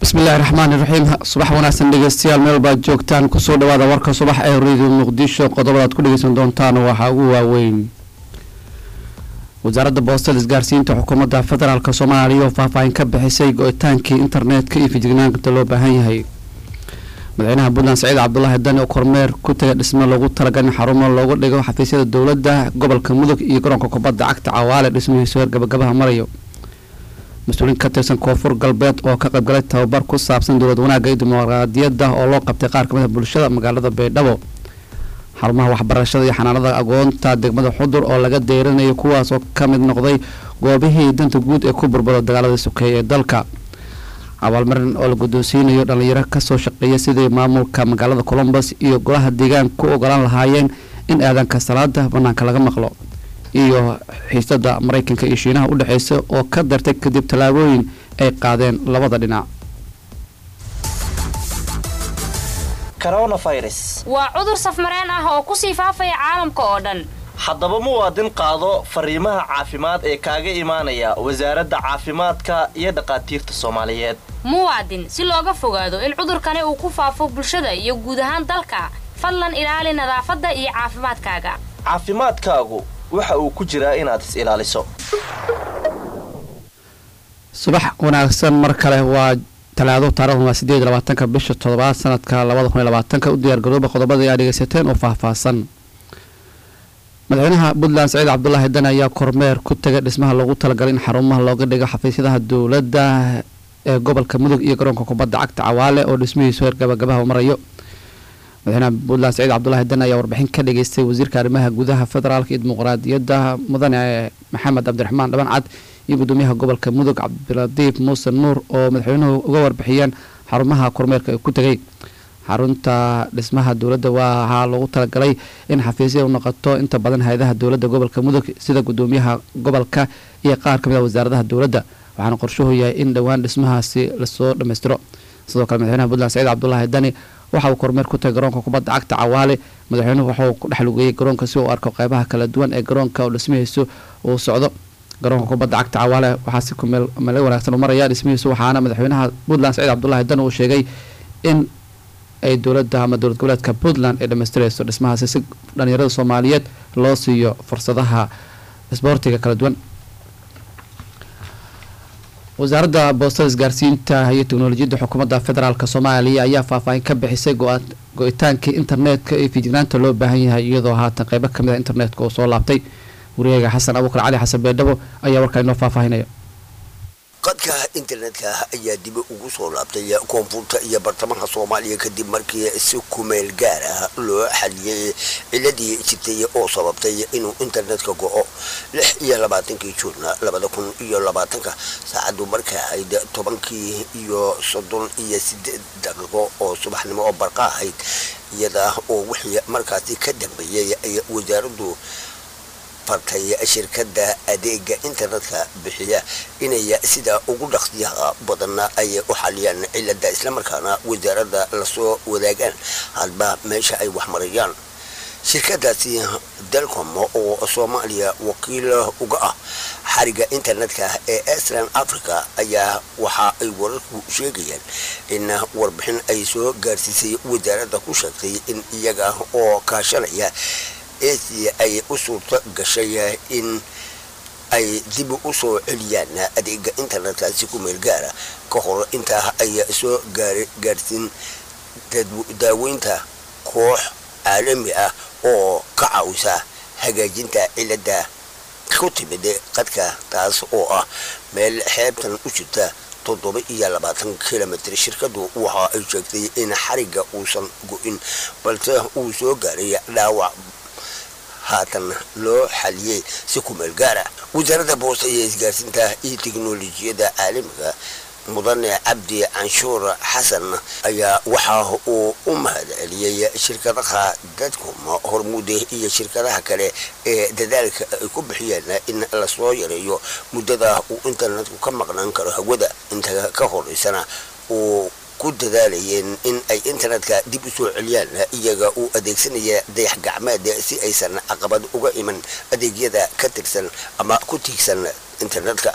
bismillahi raxmaani raxiim subax wanaagsan dhegeystayaal meel baad joogtaan kusoo dhawaada warka subax ee radio muqdisho qodobadaad ku dhegeysan doontaan waxaa ugu waaweyn wasaaradda boostada isgaarsiinta xukuumadda federaalk soomaaliya oo faahfaahin ka bixisay go-itaankii internetka iyo fijignaanta loo baahan yahay madaxweynaha puntland saciid cabdulaahi dani oo kormeer ku taga dhismo loogu talagalin xarumo loogu dhigo xafiisyada dowladda gobolka mudug iyo garoonka kubadda cagta cawaale dhismihiisu heer gabagabaha marayo mas-uuliin ka tirsan koonfur galbeed oo ka qaybgalay tababar ku saabsan dowlad wanaagga iyo dimuqraadiyadda oo loo qabtay qaar kamid a bulshada magaalada baydhabo xarumaha waxbarashada iyo xanaanada agoonta degmada xudur oo laga deyrinayo kuwaas oo ka mid noqday goobihii danta guud ee ku burburo dagaalada sokeeye ee dalka abaalmarin oo la guddoonsiinayo dhallinyaro kasoo shaqeeya sidii maamulka magaalada colombus iyo golaha deegaan ku ogolaan lahaayeen in aadanka salaada banaanka laga maqlo iyo xiisada maraykanka iyo shiinaha u dhexeysa oo ka dartay kadib tallaabooyin ay qaadeen labada dhinac coronavirus waa cudur safmareen ah oo kusii faafaya caalamka oo dhan haddaba muwaadin qaado fariimaha caafimaad ee kaaga imaanaya wasaaradda caafimaadka iyo dhakhaatiirta soomaaliyeed muwaadin si looga fogaado in cudurkani uu ku faafo bulshada iyo guud ahaan dalka fadlan ilaali nadaafadda iyo caafimaadkaaga caafimaadkaagu waxa uu ku jiraa inaad is ilaaliso subax wanaagsan mar kale waa talaado taarikhdan waa sideed labaatanka bisha toddobaad sanadka labada kun iyo labaatanka u diyaargarooba qodobada aa dhegeysateen oo faahfaahsan madaxweynaha puntland saciid cabdulaahi dani ayaa kormeer ku tagay dhismaha loogu talagalay in xarumaha looga dhigo xafiisyadaha dowladda ee gobolka mudug iyo garoonka kubadda cagta cawaale oo dhismihiisu heer gabagabaha marayo madaxweynaha puntland saciid cabdulaahi dani ayaa warbixin ka dhageystay wasiirka arrimaha gudaha federaalka iyo dimuqraadiyadda mudane maxamed cabdiraxmaan dhaban cad iyo gudoomiyaha gobolka mudug cabdiradiif muuse nuur oo madaxweynuhu uga warbixiyeen xarumaha kormeerka ku tegay xarunta dhismaha dowladda waxaa loogu talagalay in xafiisya u noqoto inta badan hay-adaha dowladda gobolka mudug sida gudoomiyaha gobolka iyo qaar kamid a wasaaradaha dowladda waxaana qorshuhu yahay in dhowaan dhismahaasi lasoo dhammaystiro sidoo kale madaxweynaha puntland saciid cabdulaahi dani waxa uu kormeer ku tagay garoonka kubadda cagta cawaale madaxweynuhu waxauu ku dhex lugeeyey garoonka si uu arko qeybaha kala duwan ee garoonka oo dhismihiisu uu socdo garoonka kubadda cagta cawaale waxaa si kumeel wanaagsan u maraya dhismihiisu waxaana madaxweynaha puntland saciid cabdulaahi dani uu sheegay in ay dowladda ama dowlad goboleedka puntland ay dhammaystirayso dhismahaasi si dhalinyarada soomaaliyeed loo siiyo fursadaha isboortiga kala duwan wasaaradda boostada isgaarsiinta iyo teknolojiyadda xukuumadda federaalk soomaaliya ayaa faahfaahin ka bixisay go-itaankii internetka ee fijignaanta loo baahan yahay iyadoo haatan qeybo kamid a internetka uu soo laabtay wariyaga xasan abuukar cali xasan beedhabo ayaa warkaa inoo faahfaahinaya qadka internetka ayaa dib ugu soo laabtay koonfurta iyo bartamaha soomaaliya kadib markii si kumeel gaar ah loo xaliyey ciladii jirtay oo sababtay inuu internetka go-o lix iyo labaatankii juurna labada kun iyo labaatanka saacadu markaa ahayd tobankii iyo soddon iyo sideed daqiiqo oo subaxnimo oo barqa ahayd iyada oo wixii markaasi ka dambeeyey ay wasaaraddu fartay shirkadda adeega internetka bixiya inay sida ugu dhaqsiyaha badanna ay u xaliyaan cilada islamarkaana wasaaradda lasoo wadaagaan hadba meesha ay waxmarayaan shirkadaasi delcom oo soomaaliya wakiil uga ah xariga internetka ee estran africa ayaa waxa ay wararku sheegayaan in warbixin ay soo gaarsiisay wasaaradda ku sheegtay in iyaga oo kaashanaya esi ay u suurto gashay in ay dib u soo celiyaan adeega internetkaasi ku meel gaara ka hor intaa ay soo gaarsiin daaweynta koox caalami ah oo ka caawisa hagaajinta cilada ku timid qadka taas oo ah meel xeebtan u jirta toddoba iyo labaatan kilomitr shirkadu waxa ay sheegtay in xariga uusan go-in balse uu soo gaaray dhaawac haatan loo xaliyey si ku meel gaara wasaaradda boosta iyo isgaarsiinta iyo teknolojiyadda caalamiga mudane cabdi canshuur xasan ayaa waxa uu u mahad celiyey shirkadaha dadkum hormuude iyo shirkadaha kale ee dadaalka ay ku bixiyeen in lasoo yareeyo muddada uu internetku ka maqnaan karo hawada inta ka horeysana uu ku dadaalayeen in ay internetka dib u soo celiyaan iyaga uu adeegsanaya dayax gacmeed si aysan caqabad uga iman adeegyada ka tirsan ama ku tiigsan internetka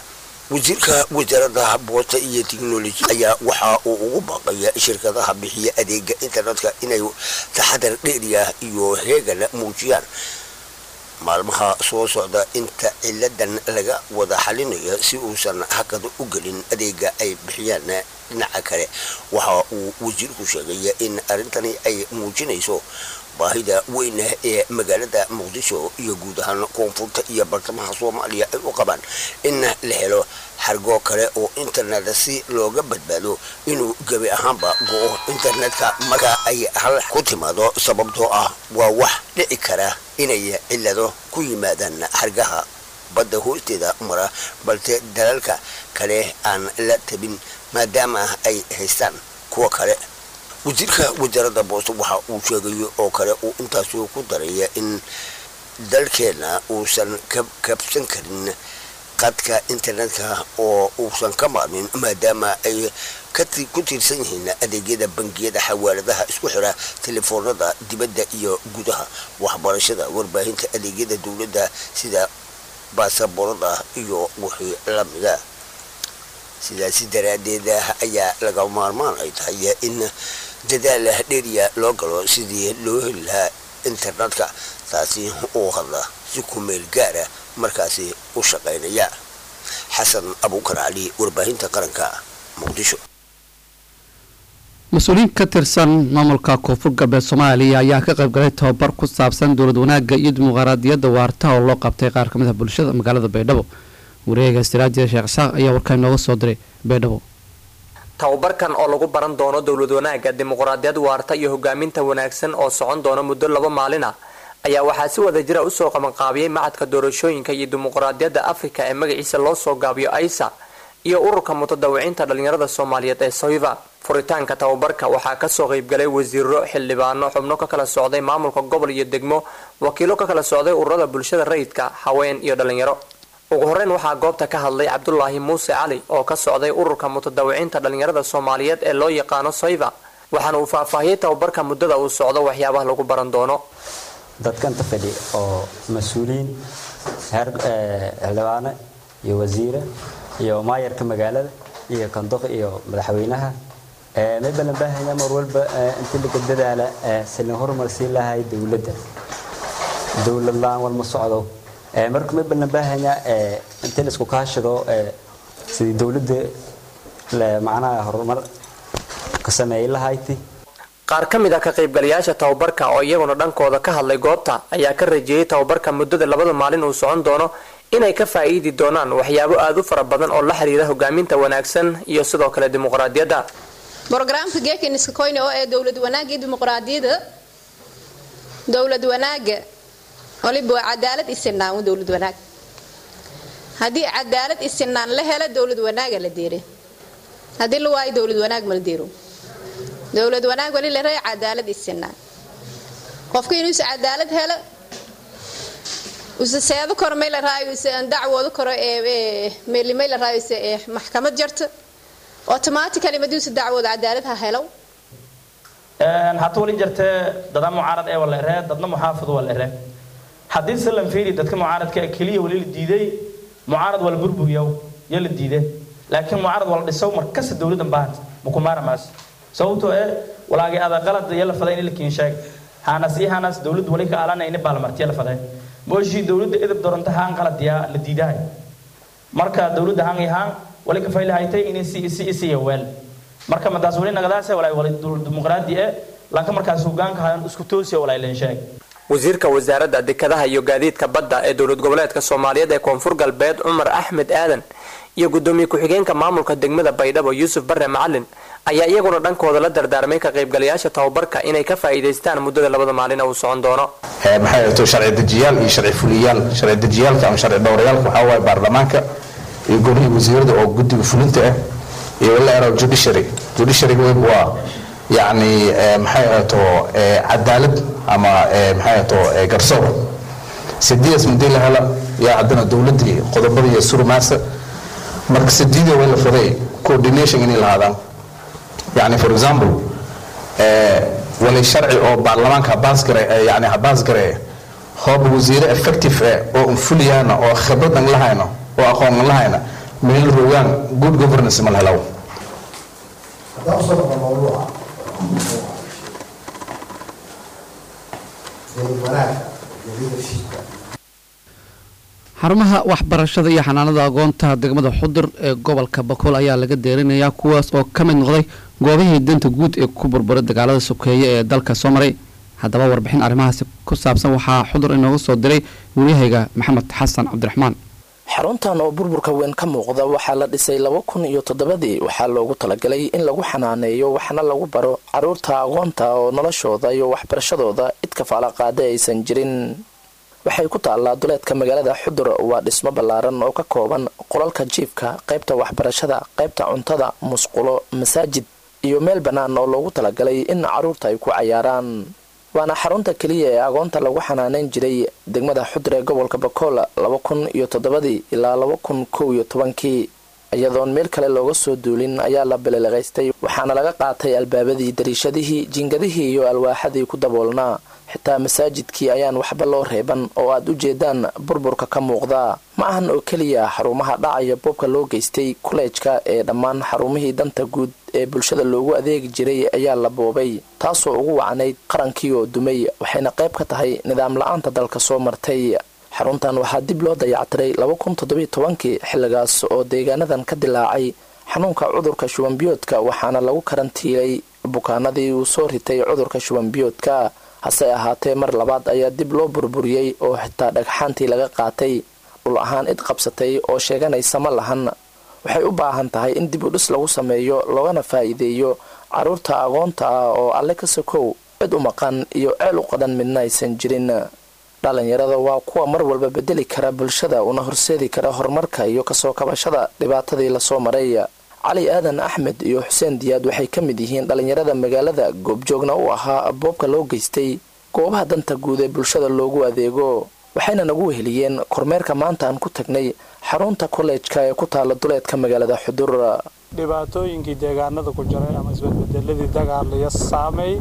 wasiirka wasaaradda boosta iyo technology ayaa waxa uu ugu baaqaya shirkadaha bixiya adeega internetka inay taxadar dheeriya iyo heegan muujiyaan maalmaha soo socda inta ciladan laga wada xalinaya si uusan hakad u gelin adeega ay bixiyaan dhinaca kale waxa uu wasiirku sheegay in arrintani ay muujinayso baahida weyn ee magaalada muqdisho iyo guud ahaan koonfurta iyo bartamaha soomaaliya ay u qabaan in la helo xargoo kale oo internet si looga badbaado inuu gebi ahaanba go-o internetka marka ay hal ku timaado sababtoo ah waa wax dhici kara inay cilado ku yimaadaan xargaha badda hoosteeda mara balse dalalka kale aan la tabin maadaama ay haystaan kuwa kale wasiirka wasaaradda boosta waxa uu sheegay oo kale uu intaasi ku daraya in dalkeena uusan kabsan karin qadka internetka oo uusan ka maarmin maadaama ay ku tiirsan yihiin adeegyada bangiyada xawaaladaha isku xira telefoonada dibadda iyo gudaha waxbarashada warbaahinta adeegyada dowladda sida baasaboorada iyo wixii lamida sidaasi daraaddeed ayaa laga maarmaan ay tahay in dadaal dheeriya loo galo sidii loo heli lahaa internetka taasi oo hadla si ku meel gaara markaasi u shaqaynaya xasan abuukar cali warbaahinta qaranka muqdisho mas-uuliyiin ka tirsan maamulka koonfur galbeed soomaaliya ayaa ka qaybgalay tababar ku saabsan dowlad wanaagga iyo dimuqraadiyadda waarta oo loo qabtay qaar ka mid ah bulshada magaalada baydhabo wareega istiraajida sheekh isaaq ayaa warkaa inooga soo diray baydhabo tababarkan oo lagu baran doono dowlad wanaagga dimuqraadiyad waarta iyo hogaaminta wanaagsan oo socon doona muddo laba maalin ah ayaa waxaa si wada jira usoo qabanqaabiyey macadka doorashooyinka iyo dimuqraadiyadda afrika ee magaciisa loo soo gaabiyo aisa iyo ururka mutadawiciinta dhalinyarada soomaaliyeed ee soiva furitaanka tababarka waxaa kasoo qeybgalay wasiiro xildhibaano xubno ka kala socday maamulka gobol iyo degmo wakiilo ka kala socday ururada bulshada rayidka haween iyo dhalinyaro ugu horeyn waxaa goobta ka hadlay cabdulaahi muuse cali oo ka socday ururka mutadawiciinta dhalinyarada soomaaliyeed ee loo yaqaano soiva waxaana uu faahfaahiyey tababarka muddada uu socdo waxyaabaha lagu baran doono dadkanta fadhi oo mas-uuliyiin heer xildhibaane iyo wasiire iyo maayarka magaalada iyo kandoq iyo madaxweynaha may balan baahaya mar walba intii laga dadaala silin horumarsii lahay dowladda dowlad la-aan walma socdo marka may balan baahaya intii laisku kaashado sidii dowladda macnaha horumar ka sameeyay lahayti qaar ka mid ah ka qaybgalayaasha tababarka oo iyaguna dhankooda ka hadlay goobta ayaa ka rajeeyey tababarka muddada labada maalin uu socon doono inay ka faa'iidi doonaan waxyaabo aada u fara badan oo la xiriira hogaaminta wanaagsan iyo sidoo kale dimuqraadiyadda brogramka geekaniska koyne oo ee dowlad wanaagga iyo dimuqraadiyadda dowlad wanaagga waliba waa cadaalad isinaan dowlad wanaag haddii cadaalad isinaan la helo dowlad wanaaga la deere haddii la waayo dowlad wanaag mala deero dowlad wanaag wali la ray cadaalad isinaan qofka inuusa cadaalad helo usa seedo koro may la raayo usa dacwoodo karo ee meelimay la raayo usa ee maxkamad jarta automatically maduusa dacwooda cadaalad ha helo hata walin jirtee dada mucaarad ee wala eree dadna muxaafid wala eree haddii se lan fiiri dadka mucaaradka keliya wali la diiday mucaarad wala burburiyow yo la diiday laakiin mucaarad wala dhisow markasta dowladdan baahanta mukumaara maas sababtoo ee walaagay ada qalad iyo la faday in la kiin sheeg hanas iyo hanas dowladdu wali ka aalanay in baalmartiya la faday mooshii dowladda edab doronta haan qalad yaa la diidahay marka dowladda haan iyo haan wali ka faylahaytay inay si isi isiya weel marka madaas wali nagadaase walaay wali dimuqraadi ee laakiin markaas hogaanka hayan isku toosiya walaay leen sheeg wasiirka wasaaradda dekedaha iyo gaadiidka badda ee dowlad goboleedka soomaaliyeed ee koonfur galbeed cumar axmed aadan iyo gudoomiye ku-xigeenka maamulka degmada baydhabo yuusuf bare macalin ayaa iyaguna dhankooda la dardaarmay ka qaybgalayaasha tababarka inay ka faa'iidaystaan muddada labada maalin uu socon doono maxay ahto sharci dejiyaal iyo sharci fuliyaal sharci dejiyaalka ama sharci dhowrayaalka waxaa waaye baarlamaanka iyo golihii wasiirada oo guddiga fulinta ah iyo wala ero judiciary judiciary web waa yacni maxay ahto cadaalad ama maxay ahto garsoor sidiidaas mudii la hela yaa haddana dowladdii qodobada iyo surmaasa marka sidiida way la faday coordination inay lahaadaan yani for example wali sharci oo baarlamaanka habaasgare yani habaasgare hooba wasiire effective eh oo unfuliyana oo khibrad an lahayno oo aqoon an lahayna meel rogaan good governance ma la helaw haddaan usoo noqon mawduuca dowlad wanaagga iyo leadershipka xarumaha waxbarashada iyo xanaanada agoonta degmada xudur ee gobolka bakool ayaa laga deerinayaa kuwaas oo ka mid noqday goobihii danta guud ee ku burburay dagaalada sokeeye ee dalka soo maray haddaba warbixin arrimahaasi ku saabsan waxaa xudur inooga soo diray waryahayga maxamed xasan cabdiraxmaan xaruntan oo burburka weyn ka muuqda waxaa la dhisay laba kun iyo toddobadii waxaa loogu talagalay in lagu xanaaneeyo waxna lagu baro caruurta aqoonta oo noloshooda iyo waxbarashadooda cid kafaala qaada aysan jirin waxay ku taallaa duleedka magaalada xudur waa dhismo ballaaran oo ka kooban qolalka jiifka qaybta waxbarashada qaybta cuntada musqulo masaajid iyo meel bannaan oo loogu talagalay in caruurta ay ku cayaaraan waana xarunta keliya ee agoonta lagu xanaaneyn jiray degmada xudur ee gobolka bakool laba kun iyo toddobadii ilaa laba kun kow iyo tobankii iyadoon meel kale looga soo duulin ayaa la bililiqaystay waxaana laga qaatay albaabadii dariishadihii jiingadihii iyo alwaaxadii ku daboolnaa xitaa masaajidkii ayaan waxba loo reeban oo aad u jeedaan burburka ka muuqda ma ahan oo keliya xarumaha dhacaya boobka loo geystay kuleejka ee dhammaan xarumihii danta guud ee bulshada loogu adeegi jiray ayaa la boobay taasoo ugu wacnayd qarankii oo dumay waxayna qayb ka tahay nidaam la-aanta dalka soo martay xaruntan waxaa dib loo dayactiray laba kun toddobiyo tobankii xilligaas oo deegaanadan ka dilaacay xanuunka cudurka shubanbiyoodka waxaana lagu karantiilay bukaanadii uu soo ritay cudurka shubanbiyoodka hase ahaatee mar labaad ayaa dib loo burburiyey oo xitaa dhagxaantii laga qaatay dhul ahaan id qabsatay oo sheeganaysa ma lahan waxay u baahan tahay in dib u dhis lagu sameeyo loogana faa'iideeyo caruurta aqoonta ah oo alle ka sokow cid u maqan iyo ceel u qadan midna aysan jirin dhalinyarada waa kuwa mar walba bedeli kara bulshada una horseedi kara horumarka iyo kasoo kabashada dhibaatadii lasoo maray cali aadan axmed iyo xuseen diyaad waxay ka mid yihiin dhalinyarada magaalada goobjoogna u ahaa boobka loo geystay goobaha danta guud ee bulshada loogu adeego waxayna nagu weheliyeen kormeerka maanta aan ku tagnay xarunta kolleejka ee ku taala duleedka magaalada xudur dhibaatooyinkii deegaanada ku jiray ama isbedbedeladii dagaalaya saameey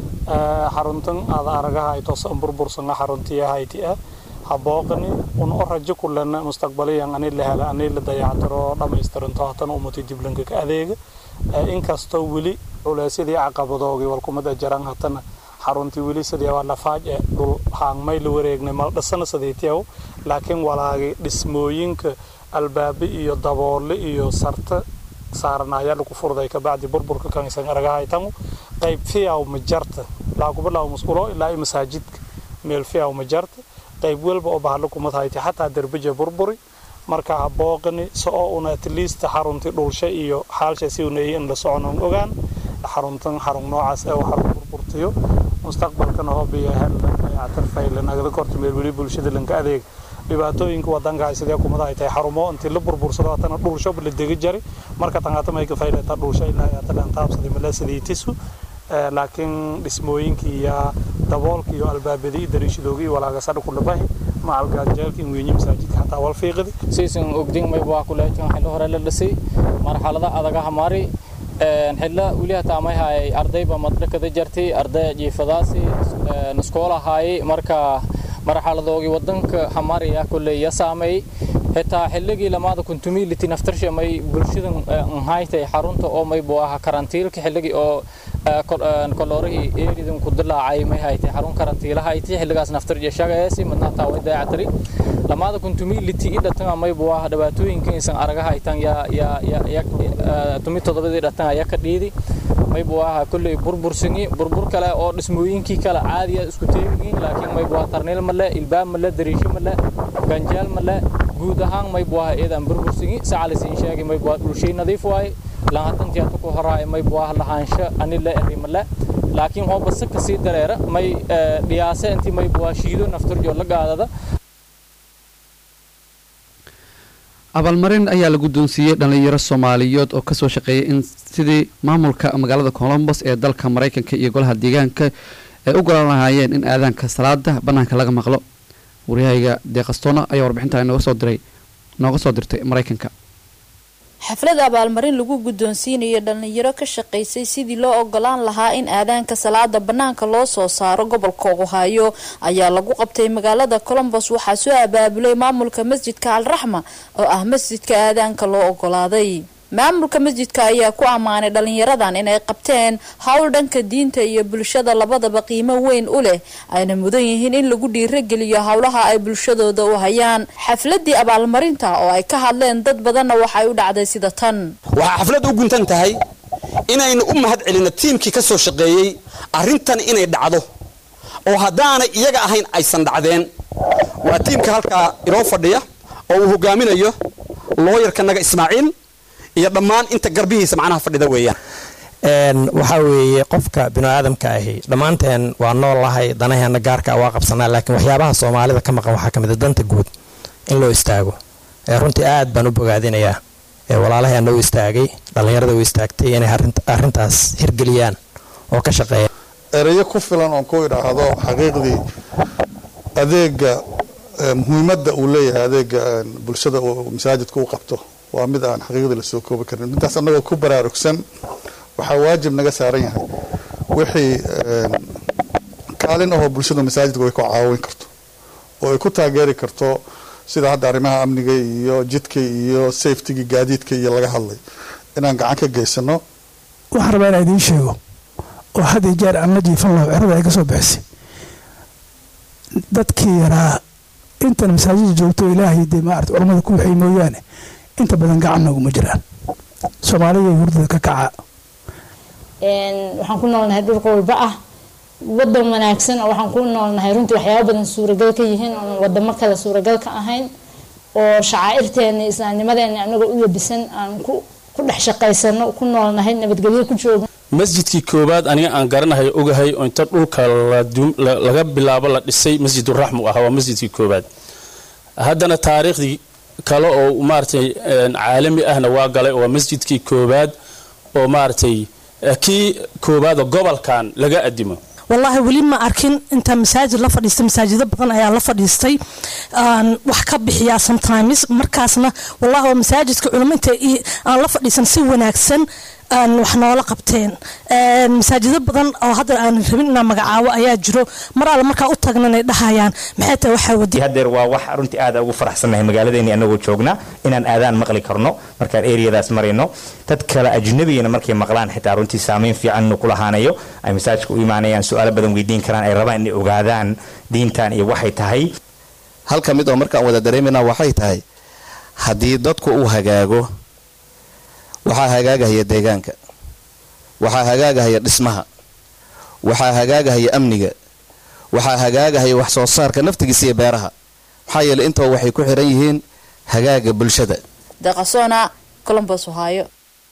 xaruntan aada aragaha ay toosan burbursana xaruntii hayti ah habooqani un o rajo kulana mustaqbaliyan ani la hela ani la dayactiro dhammaystiranto hatana umati diblanka ka adeega inkastoo weli culeysyadii caqabadoogii walkumada jaran hatana xaruntii weli sidii waa lafaaj ee dhul haangmay la wareegnay mal dhisana sidiitiyaw laakiin walaagi dhismooyinka albaabe iyo daboole iyo sarta saaran ayaa lagu furday kabacdi burburka kansan aragahaytangu qayb fiyaw ma jarta laakubilaaw musqulo ilaa masaajidka meel fiyaw ma jarta qayb walba oo bahalo kumad hayti xataa derbeja burburi marka habooqani so oo una at least xaruntii dhulsha iyo xaalsha si unayay in la soconon ogaan xaruntan xarun noocaas ee xarun burburtiyo mustaqbalkana hobiya hel dayactir faylan agada korta meel weli bulshada lanka adeeg dhibaatooyinka wadanka sidee kumada ay tahay xarumo intii la burbursado hatana dhulsho la degi jari marka tangaata may ka faylata dhulsho ilaa hatana taabsaday mala sidiitisu laakiin dhismooyinkii iyo daboolkii iyo albaabadii dariishadoogii walaagasada ku dhabahi macalgaajeelkii weynyi masaajidka xataa wal fiiqadi siisan ogdin may waa kuleejan xillo hore la dhisay marxalada adagaha mari xilla weli hataa may haayay ardayba madhakada jartay arday jiifadaasi niskoolahaayay marka marxaladoogii wadanka hamariya koleeya saameeyey xitaa xilligii lamaada kuntumility naftarsha may bulshadan nhaytay xarunta oo may buu ahaa karantiilka xilligii oo koloorihii eeridan ku dilaacay may haytay xarun karantiilahayti xilligaas naftarja shagaeesi madna hataa way dayactiri lamaada kuntumility i dhatan may buu ahaa dhibaatooyinka insan aragahaytan yaa yaa yaa tumi toddobadii dhatan ayaa ka dhiidi may buu ahaa kolley burbursangi burbur kale oo dhismooyinkii kale caadiya isku teegiin laakiin may buu ahaa tarniil male ilbaab male dariisho male ganjeel male guud ahaan may buu ahaa eedan burbursangi sacalisiin sheegay may buu ahaa dhulshay nadiif waaye lahatantii atu ku horaay may buu ahaa lahaansho ani la eri male laakiin hooba si kasii dareera may dhiyaase intii may buu ahaa shiido naftarjoo la gaadada abaalmarin ayaa la guddoonsiiyey dhallinyaro soomaaliyeed oo kasoo shaqeeyay in sidii maamulka magaalada colombos ee dalka maraykanka iyo golaha deegaanka ay u golaan lahaayeen in aadaanka salaada bannaanka laga maqlo waryahayga deeqastoona ayaa warbixintaa nooga soo diray nooga soo dirtay maraykanka xaflad abaalmarin lagu guddoonsiinayo dhallinyaro ka shaqaysay sidii loo ogolaan lahaa in aadaanka salaada bannaanka loo soo saaro gobolka ohaayo ayaa lagu qabtay magaalada colombos waxaa soo abaabulay maamulka masjidka alraxma oo ah masjidka aadaanka loo ogolaaday maamulka masjidka ayaa ku ammaanay dhalinyaradan inay qabteen howl dhanka diinta iyo bulshada labadaba qiimo weyn u leh ayna mudan yihiin in lagu dhiirageliyo howlaha ay bulshadooda u hayaan xafladii abaalmarinta oo ay ka hadleen dad badanna waxay u dhacday sida tan waxaa xaflad u guntan tahay inaynu u mahad celinno tiimkii ka soo shaqeeyey arrintan inay dhacdo oo haddaanay iyaga ahayn aysan dhacdeen waa tiimka halkaa inoo fadhiya oo uu hogaaminayo looyarkanaga ismaaciil iyo dhammaan inta garbihiisa macnaha fadhida weeyaan waxaa weeye qofka biniaadamka ahi dhammaanteen waa nool lahay danaheena gaarka waa qabsanaa laakiin waxyaabaha soomaalida ka maqan waxaa ka mid a danta guud in loo istaago runtii aad baan u bogaadinayaa walaalaheena u istaagay dhallinyarada u istaagtay inay arrintaas hirgeliyaan oo ka shaqeeya ereyo ku filan oon ku idhaahdo xaqiiqdii adeega muhiimadda uu leeyahay adeega bulshada uu masaajidka u qabto waa mid aan xaqiiqdii lasoo koobi karin midtaas annagoo ku baraarugsan waxaa waajib naga saaran yahay wixii kaalin ahoo bulshadu masaajidka ay ku caawin karto oo ay ku taageeri karto sida hadda arrimaha amniga iyo jidka iyo safetigii gaadiidka iyo laga hadlay inaan gacan ka geysano waxaan rabaa inaan idiin sheego oo had iyo jeer aan la jiifan laho cirada ay ka soo bixisay dadkii yaraa intan masaajida joogto ilaahay dee maarata culammada ku waxay mooyaane inta badan gacan nooguma jiraan soomaalida hurdada ka kaca waxaan ku noolnahay dhulka walba ah wadan wanaagsan oo waxaan ku noolnahay runtii waxyaaba badan suuragal ka yihiin oon wadamo kale suuragal ka ahayn oo shacaa'irteena islaamnimadeena anagoo u labisan aan ku dhex shaqaysano ku noolnahay nabadgelyo ku joogno masjidkii koowaad aniga aan garanahay ogahay oo inta dhulka laga bilaabo la dhisay masjiduraxmu ah waa masjidkii koowaad haddana taariikhdii kale oo maaragtay caalami ahna waa galay oo waa masjidkii koowaad oo maaragtay kii koowaad oo gobolkan laga adimo wallaahi weli ma arkin inta masaajid la fadhiistay masaajido badan ayaa la fadhiistay wax ka bixiyaa sometimes markaasna wallahi waa masaajidka culimo inta aan la fadhiisan si wanaagsan wax noola qabteen masaajido badan oo hadda aan rabin inaan magacaabo ayaa jiro mar alle markaa u tagnanay dhahayaan maxay tahay waxaa wadi hadeer waa wax runtii aad ugu faraxsannahay magaaladeeni anagoo joogna inaan aadaan maqli karno markaan eriyadaas marayno dad kale ajnabigana markay maqlaan xitaa runtii saameyn fiican inuu ku lahaanayo ay masaajidka u imaanayaan su-aalo badan weydiin karaan ay rabaan inay ogaadaan diintan iyo waxay tahay halka mid oo markaan wada dareemayna waxay tahay haddii dadku uu hagaago waxaa hagaagahaya deegaanka waxaa hagaagahaya dhismaha waxaa hagaagahaya amniga waxaa hagaagahaya wax soo saarka naftigiisa iyo beeraha maxaa yeeley intaba waxay ku xiran yihiin hagaaga bulshada deqasona colombos ohaayo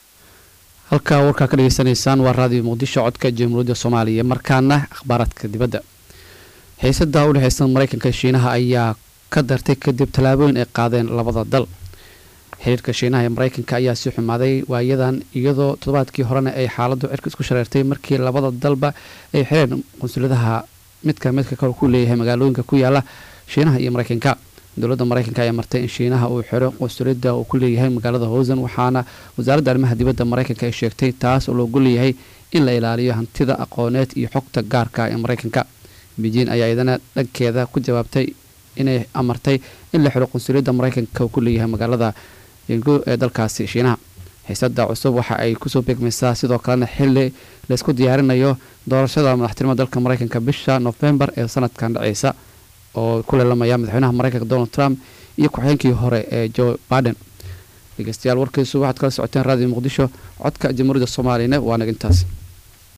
halkaa warkaa ka dhageysanaysaan waa raadiyo muqdisho codka jamhuuriyadda soomaaliya markaana akhbaaraadka dibadda xiisada u dhexeysan maraykanka shiinaha ayaa ka dartay kadib tallaabooyin ay qaadeen labada dal xiriirka shiinaha ee maraykanka ayaa sii xumaaday waayadan iyadoo toddobaadkii horena ay xaaladu cirka isku shareertay markii labada dalba ay xireen qunsuladaha midka midka kale ku leeyahay magaalooyinka ku yaala shiinaha iyo maraykanka dowladda maraykanka ayaa martay in shiinaha uu xiro qunsulada uu ku leeyahay magaalada howsan waxaana wasaaradda arrimaha dibadda maraykanka ay sheegtay taas oo loogu leeyahay in la ilaaliyo hantida aqooneed iyo xogta gaarka ee maraykanka beijing ayaa iyadana dhankeeda ku jawaabtay inay amartay in la xiro qunsuliyadda maraykanka uu ku leeyahay magaalada yengu ee dalkaasi shiinaha xiisada cusub waxa ay kusoo beegmaysaa sidoo kalena xili laysku diyaarinayo doorashada madaxtinimada dalka maraykanka bisha nofembar ee sanadkan dhaceysa oo ku leelamaya madaxweynaha maraykanka donald trump iyo ku-xigeenkii hore ee joe baden dhegeystayaal warkiisu waxaad kala socoteen raadiyo muqdisho codka jamhuuriyadda soomaaliyana waa nag intaas